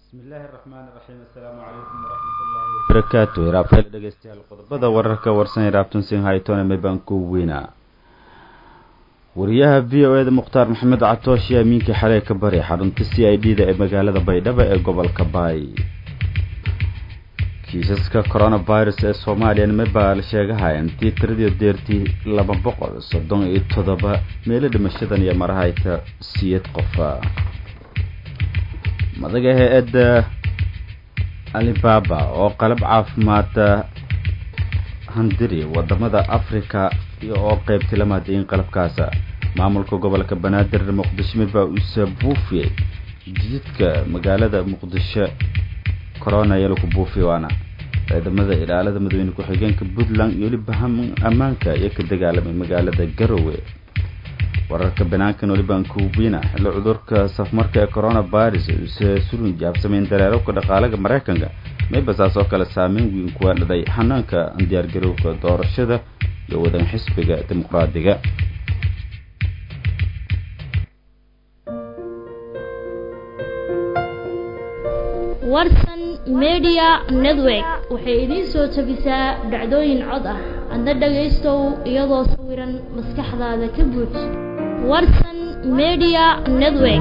bismillaahi raxmaani raxiim assalaamu calaykum waraxmatullaahi wabarakaatu hiraabtale dhegeystayaal qodobada wararka warsan hiraabtan sin haytone mebaan ku weynaa wariyaha v o eda mukhtaar maxamed catoosh iyo amiinkii xalay ka bari xarunta c i d da ee magaalada baydhabo ee gobolka baay kiisaska coronavirus ee soomaaliyana mebaa la sheegahaya intii tiradii deertii laba boqol soddon iyo toddoba meelo dhimashadan iyo marahayta siyad qofa madaga hay-adda alibaba oo qalab caafimaada handiri wadamada africa oo qeybtay la mahadiyin qalabkaasa maamulka gobolka banaadir muqdisho midbaa usa buufiyey jididka magaalada muqdisho corona iyo laku buufiy waana ciidamada ilaalada madaxweyne ku-xigeenka puntland iyo weliba ammaanka iyo ka dagaalamay magaalada garowe wararka banaankan welibaan kuubina xilli cudurka safmarka ee coronavirus uuse surun jaabsamayn dareerabka dhaqaalaga maraykanka maybasaas oo kale saameyn weyn kuwa dhaday xanaanka diyaargarowga doorashada iyo wadan xisbiga dimuqraadiga warsan media network waxay idiin soo tabisaa dhacdooyin cod ah adna dhagaystow iyadoo sawiran maskaxdaada ka buuj warsan media network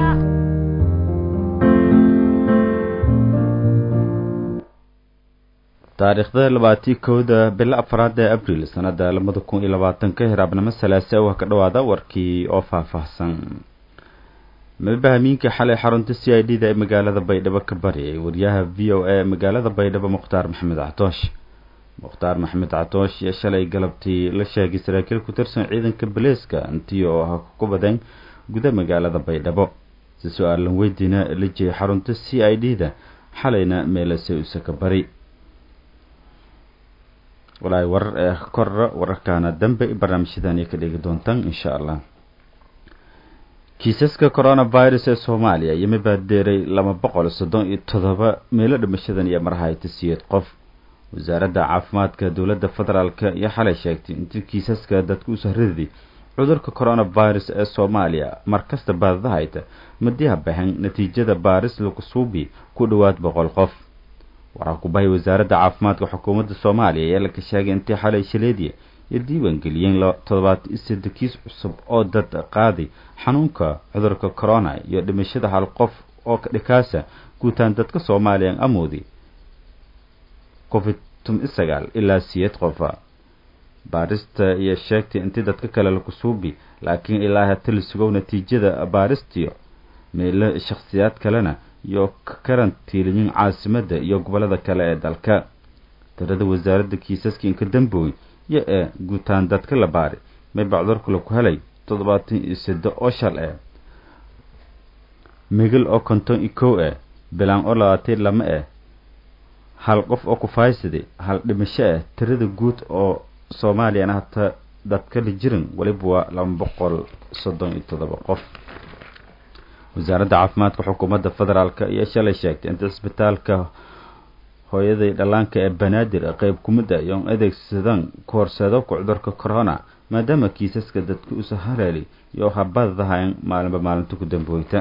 taariikhda labaatii kowda bilo afraad ee abriil sanada labada kun iyo labaatanka hiraabnimo salaase waa ka dhawaada warkii oo faahfaahsan mabahamiinka xalay xarunta c i d da ee magaalada baydhabo ka bariyay wariyaha v o a magaalada baydhabo mukhtaar maxamed catoosh mukhtaar maxamed catoosh iyo shalay galabtii la sheegay saraakiil ku tirsan ciidanka baleeska intii oo ah ku badan guda magaalada baydhabo si su-aalan weydiina la jeeyay xarunta c i d da xalayna meelase usaka bari walaahi warar ee korra wararkaana dambe barnaamijyadan iyo ka dhigi doontaan insha allah kiisaska coronavirus ee soomaaliya iyo mabaadeeray laba boqol soddon iyo toddoba meelo dhimashadan iyo marahayta siyeed qof wasaaradda caafimaadka dowladda federaalka iyo xalay sheegtay intii kiisaska dadka u sahradii cudurka coronavirus ee soomaaliya markasta baadadahayta madiha baxan natiijada baaris lakusuubi ku dhowaad boqol qof waxaa ku bahay wasaaradda caafimaadka xukuumadda soomaaliya ayaa laka sheegay intii xalay shaleediya iyo diiwaan geliyeen toddobaatan iyo saddex kiis cusub oo dad qaaday xanuunka cudurka corona iyo dhimashada hal qof oo dhikaasa guutaan dadka soomaaliyan amoodi covid sagaal ilaa siyeed qofa baarista iyo sheegtay intii dadka kale laku suubi laakiin ilaa hata la sugow natiijada baaristiyo meelo shakhsiyaad kalena iyo karantiiliyin caasimadda iyo gobolada kale ee dalka tirada wasaaradda kiisaska inka dambooy yo ee guutaan dadka la baari mayba cudurka laku helay toddobaatan iyo saddo oo shal eh migil oo konton iyo kow eh bilaan oo labaatan lama eh hal qof oo kufaysadi hal dhimasho ah tirada guud oo soomaaliyana hata dadka la jirin weliba waa laba boqol soddon iyo toddoba qof wasaaradda caafimaadka xukuumadda federaalk iyo shalay sheegtay inta cisbitaalka hooyaday dhallaanka ee banaadir qeyb kumid a iyoon adeegsadaan koorseedobka cudurka corona maadaama kiisaska dadka usa haleeli iyo habadadahayn maalinba maalinta ku dambooyta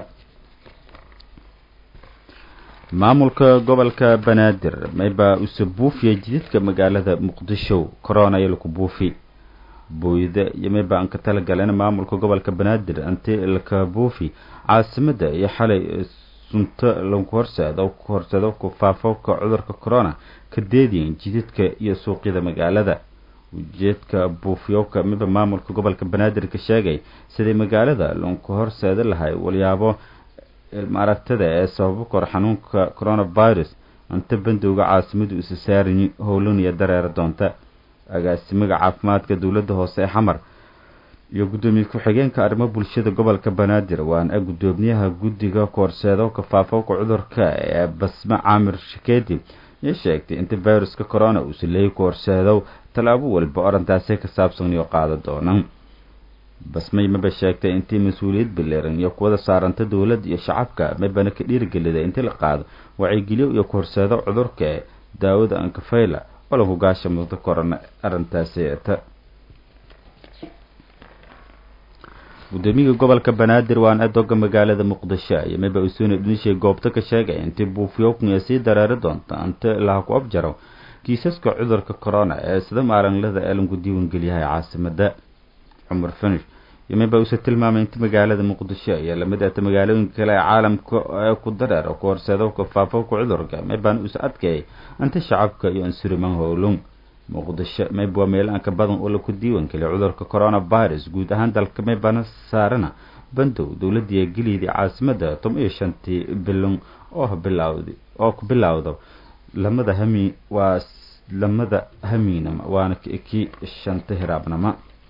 maamulka gobolka banaadir maybaa usa buufiyay jididka magaalada muqdisho corona iyo laku buufi booyda iyo maybaa aan ka talagaleen maamulka gobolka banaadir inti laka buufi caasimadda iyo xalay sunto lagu horseedo ku horseedo ku faafowka cudurka corona ka deediyan jididka iyo suuqyada magaalada ujeedka buufiyowka miba maamulka gobolka banaadir ka sheegay siday magaalada lagu horseeda lahay walyaabo ilmaaragtada ee sababo kor xanuunka coronavirus inta bandowga caasimadu isa saariyi howlaniya dareera doonta agaasimaga caafimaadka dowladda hoose ee xamar iyo guddoomiye ku-xigeenka arrimo bulshada gobolka banaadir waana guddoomiyaha guddiga koorseedowka faafowka cudurka ee basme caamir shikeedi iyo sheegtay inta viruska corona uusa leeyi koorseedow tallaabo waliba orantaasi ka saabsan iyo qaada doonaan basmay maba sheegtay intii mas-uuliyad bileeran iyo kuwada saaranta dowladda iyo shacabka mabana ka dhiirigeliday intii la qaado wacyigeliyo iyo koorseedo cudurka ee daawada ankafayla oo lagu gaasha muddo korona arrintaasi ta gudoomiyaha gobolka banaadir waan adoga magaalada muqdisho iyo mayba usuuna dhinishay goobta ka sheegay intii buufiyowkniya sii dareeri doonta inta laha ku abjaro kiisaska cudurka corona ee sida maalinlada ee lagu diiwaangeliyahay caasimada cumar finish iyo mayba uuse tilmaamay inta magaalada muqdisho iyo lamid ata magaalooyinka kale ee caalamka ee ku dareero ku horseedowka faafowka cudurka maybaan uuse adkeeyay inta shacabka iyo ansuriman howlung muqdisho mayb waa meel aanka badan oo laku diiwaangeliya cudurka coronavirus guud ahaan dalka maybana saarana bandow dowladii geliyadii caasimada toban iyo shantii bilon oo bilawd oo ku bilowda lamada hami waa lamada hamiinama waana kii shanta hiraabnama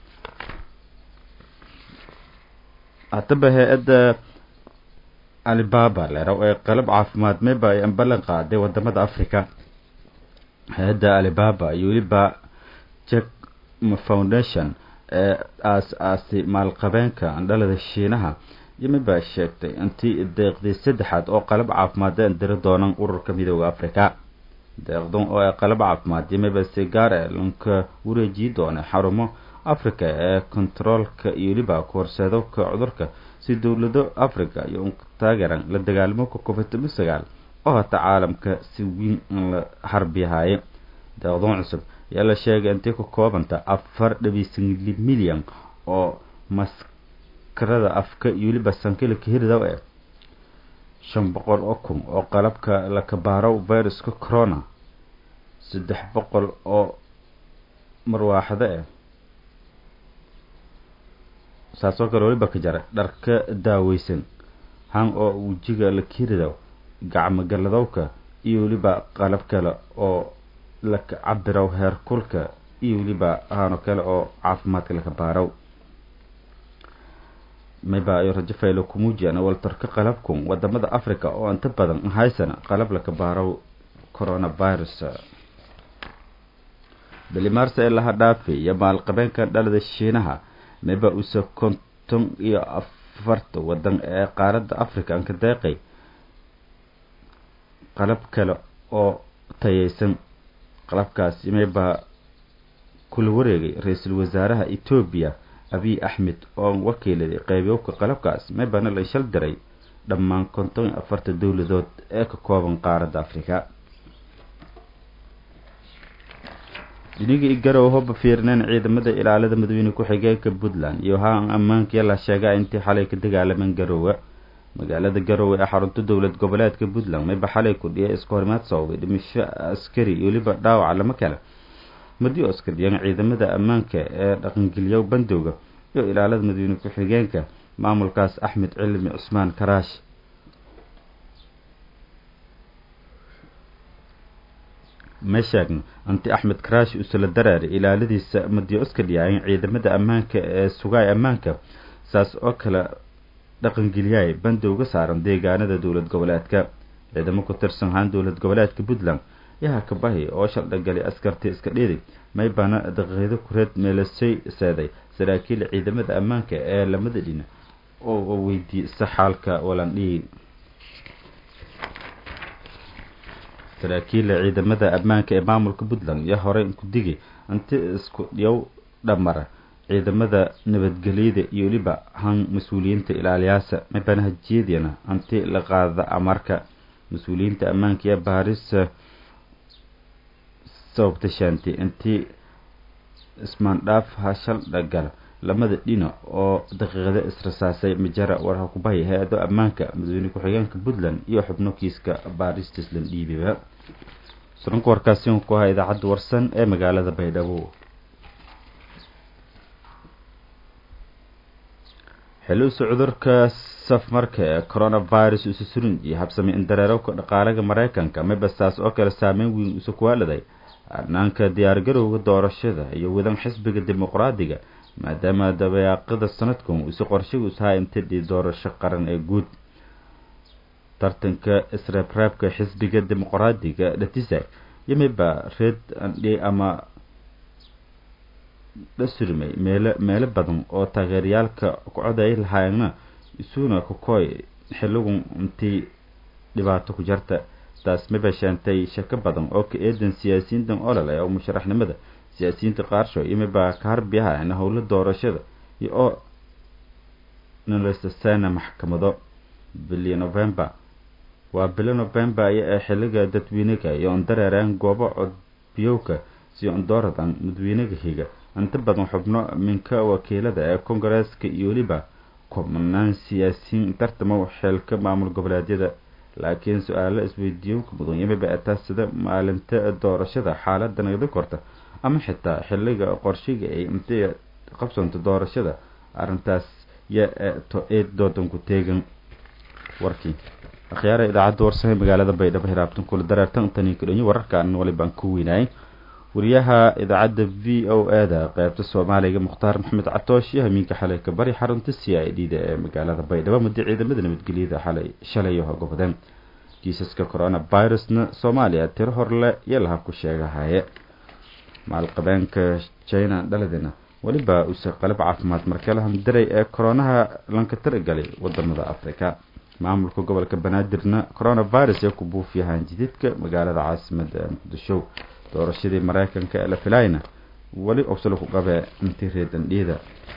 haddaba hay-adda alibaba leeraw ee qalab caafimaad mayba ay ballan qaaday wadamada africa hay-adda alibaba iyo weliba jack foundation ee aas-aasi maalqabeenka andhalada shiinaha iyo mayba sheegtay intii deeqdii saddexaad oo qalab caafimaad ee diri doonaan ururka midooda africa deeqdan oo ay qalab caafimaad iyo mayba si gaar ee lanka wareejiyi doona xarumo africa ee kontaroolka iyo weliba ku horseedowka cudurka si dowlado africa iyo taageeran la dagaalamo covid toban sagaal oo hata caalamka si weyn in la harbiyahaye deeqdoon cusub ayaa la sheegay intay ku koobanta afar dhabiysangli milyan oo maskarada afka iyo weliba sankilika hiridow eh shan boqol oo kun oo qalabka lakabaaro viruska corona saddex boqol oo marwaaxdo eh saasoo kale weliba ka jara dharka daaweysan han oo wejiga lakiridow gacmo galladowka iyo weliba qalab kale oo laka cabirow heerkulka iyo weliba hano kale oo caafimaadka laka baarow mayba ayo rajo faylo kumuujiyaan waltarka qalabkun wadamada africa oo inta badan haysana qalab laka baarow coronavirus bili maarse ee laha dhaafi iyo maalqabeenka dhalada shiinaha mayba use konton iyo afarta wadan ee qaaradda africa anka deeqay qalab kale oo tayeysan qalabkaas mayba kula wareegay ra-iisul wasaaraha etoobiya abiy axmed oo wakiiladay qeybiyowka qalabkaas maybana la shal diray dhammaan konton iyo afarta dowladood ee ka kooban qaaradda africa dhinigii igarow hoba fiirneen ciidamada ilaalada madaxweyne ku-xigeenka puntland iyo haan ammaankiya la sheegaa intii xalay ka dagaalameen garoowe magaalada garowe ee xarunta dowlad goboleedka puntland mayba xalay kudhiya iska horimaad sababay dhimisho askari iyo weliba dhaawaca lama kale madiyo askardiyaan ciidamada ammaanka ee dhaqangeliyo bandowga iyo ilaalada madaxweyne ku-xigeenka maamulkaas axmed cilmi cusmaan karaash ma sheegno anti axmed karaash usala daraaray ilaaladiisa madiyo askardiyaayan ciidamada ammaanka ee sugaay ammaanka saas oo kale dhaqangeliyaay bandowga saaran deegaanada dowlad goboleedka ciidamo ku tirsan ahaan dowlad goboleedka puntland yaha kabahi oo shaldhagalay askartii iska dhiiday maybana daqiiqdo kureed meelasay seeday saraakiil ciidamada ammaanka ee lamada dhina oo weydiisa xaalka walandhiin saraakiila ciidamada ammaanka ee maamulka puntland iyo horey ku digi inti isku dhiyow dhamara ciidamada nabadgelyada iyo weliba han mas-uuliyiinta ilaaliyaasa maybana hajiyadina anti la qaada amarka mas-uuliyiinta ammaanka iyo baarisa sababta shaanti intii ismaandhaaf hashal dhagala lamada dhina oo daqiiqada israsaasay majara warha kubahay hay-ado ammaanka madaxweyne ku-xigeenka puntland iyo xubno kiiska baarista islan dhiibiba suranka warkaasi ku ahaa idaacadda warsan ee magaalada baydhabo xiliusa cudurka safmarka ee coronavirus usa surin iyo habsamay in dareerowka dhaqaalaga maraykanka mabastaas oo kale saameyn weyn usa kuwaaladay arnaanka diyaargarowga doorashada iyo wadan xisbiga dimuqraadiga maadaama dabayaaqada sanadkan usi qorshaga usahaa intidhii doorasho qaran ee guud tartanka isreebreebka xisbiga dimuqraadiga dhatisa yimiba red andhi ama dhasurmay meelo meelo badan oo taageerayaalka kucoday lahaayna isuna kukoy xiligun intii dhibaato ku jarta taas maba sheentay shako badan oo ka eedan siyaasiyiintan olol ee musharaxnimada siyaasiyiinta qaarsho imaba ka harbiyaha howla doorashada iyo oo nalesasana maxkamado bili november waa bili november aya ee xiliga dadweynaga iyo on dareereen goobo codbiyowka si ondooradan madawynaga higa inta badan xubno minka wakiilada ee kongareeska iyo weliba kumanaan siyaasiyiin tartamo xeelka maamul goboleedyada laakiin su-aalo isweydiiyowka mudan yamiba etaa sida maalinta doorashada xaalada nagda korta ama xitaa xiliga qorshiga ay intay qabsanto doorashada arrintaas yaa to eed doodan ku teegan warkii akhyaara idaacadda warsame magaalada baydhabo hiraabtan kula dareertan tanii kudhanyo wararkaan walibaan ku weynaayay wariyaha idaacadda v o a da qeybta soomaaliga mukhtaar maxamed catoosh iyo hamiinka xalay ka bari xarunta c i d da ee magaalada baydhabo muddo ciidamada nabadgelyada xalay shalay hogobadeen kiisaska coronavirusna soomaaliya tiro horle iyo laha ku sheegahaye maalqabeenka china dhaladina weliba use qalab caafimaad markelahan daray ee koronaha lanka taragalay wadamada africa maamulka gobolka banaadirna coronavirus ee ku buufiyahaan jididka magaalada caasimada muqdisho doorashadii mareykanka ee la filayna weli obsalo ku qabee intii reedandhiida